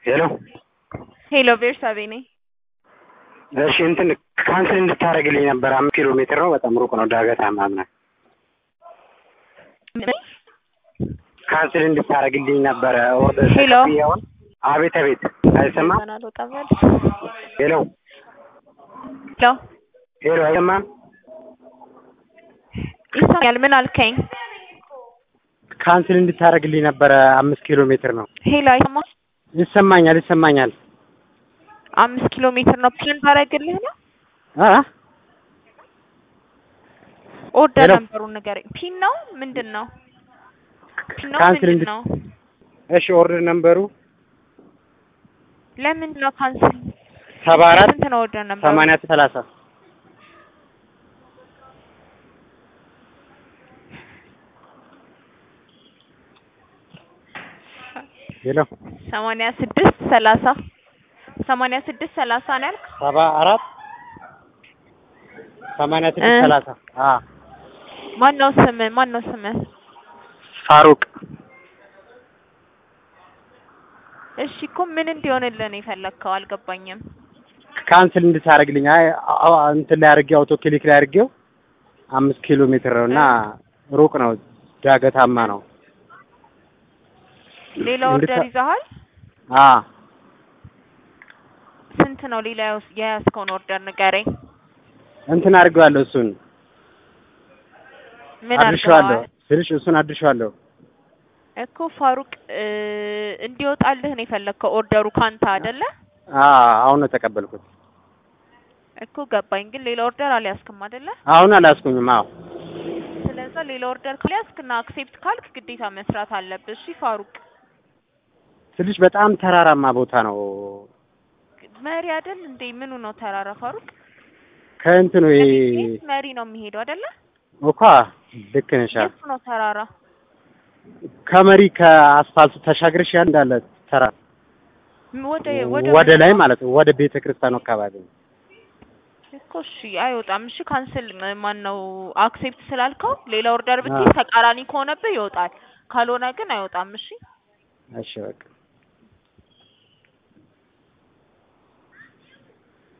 ሄሎ ሄሎ ቤርሳቤ ነኝ። እሺ እንትን ካንስል እንድታደርግልኝ ነበር። አምስት ኪሎ ሜትር ነው፣ በጣም ሩቅ ነው፣ ዳገታማ ምናምን። ካንስል እንድታደርግልኝ ነበረ። ኦርደር ሄሎ። ተቀብዬውን። አቤት አቤት፣ አይሰማም? ሄሎ ሄሎ ሄሎ፣ አይሰማም? ይሰማኛል። ምን አልከኝ? ካንስል እንድታደርግልኝ ነበረ። አምስት ኪሎ ሜትር ነው። ሄሎ አይሰማ ይሰማኛል፣ ይሰማኛል። አምስት ኪሎ ሜትር ነው። ፕላን ታደርግልህ ነው? አ ኦርደር ሄሎ። ነበሩን ንገረኝ። ፒን ነው ምንድን ነው? ፒን ነው ካንስል ምንድን እንድ- ነው? እሺ፣ ኦርደር ነምበሩ ለምንድን ነው ካንስል? ሰባ አራት ስንት ነው ኦርደር ነበሩ? ሰማንያ ሰላሳ ሄሎ ሰማንያ ስድስት ሰላሳ ሰማንያ ስድስት ሰላሳ ነው ያልክ? ሰባ አራት ሰማንያ ስድስት እ ሰላሳ አ ማን ነው ስምህ? ማን ነው ስምህ? ፋሩቅ እሺ እኮ ምን እንዲሆንልህ ነው የፈለግከው? አልገባኝም። ካንስል እንድታደርግልኝ። አይ አዎ፣ እንትን ላይ አድርጌው አውቶ ክሊክ ላይ አድርጌው አምስት ኪሎ ሜትር ነው እና ሩቅ ነው፣ ዳገታማ ነው። ሌላ እንድታ- ኦርደር ይዘሃል? አ ስንት ነው ሌላ የያዝ- የያዝከውን ኦርደር ንገረኝ። እንትን አድርጌዋለሁ እሱን ምን አድርሼዋለሁ አድርገዋል? ስልሽ እሱን አድርሼዋለሁ። እኮ ፋሩቅ እ እንዲወጣልህ ነው የፈለግከው ኦርደሩ ካንተ አይደለ? አ አሁን ነው የተቀበልኩት። እኮ ገባኝ። ግን ሌላ ኦርደር አልያዝክም አይደለ? አሁን አላስኩኝም። አዎ ስለዛ ሌላ ኦርደር ካልያዝክና አክሴፕት ካልክ ግዴታ መስራት አለብህ። እሺ ፋሩቅ ስልሽ በጣም ተራራማ ቦታ ነው። መሪ አይደል እንዴ? ምኑ ነው ተራራ ፋሩቅ? ከእንትኑ ይሄ ከቤት መሪ ነው የሚሄደው አይደለ? እኮ ልክ ነሽ። የቱ ነው ተራራ? ከመሪ ከአስፋልቱ ተሻግረሽ ያ እንዳለ ተራ ወደ ወደ ወደ ላይ ማለት ነው። ወደ ቤተ ክርስቲያኑ አካባቢ ነው። እኮ እሺ አይወጣም። እሺ ካንስል ማን ነው አክሴፕት ስላልከው ሌላ ኦርደር ብትይዝ አዎ። ተቃራኒ ከሆነብህ ይወጣል። ካልሆነ ግን አይወጣም። እሺ እሺ በቃ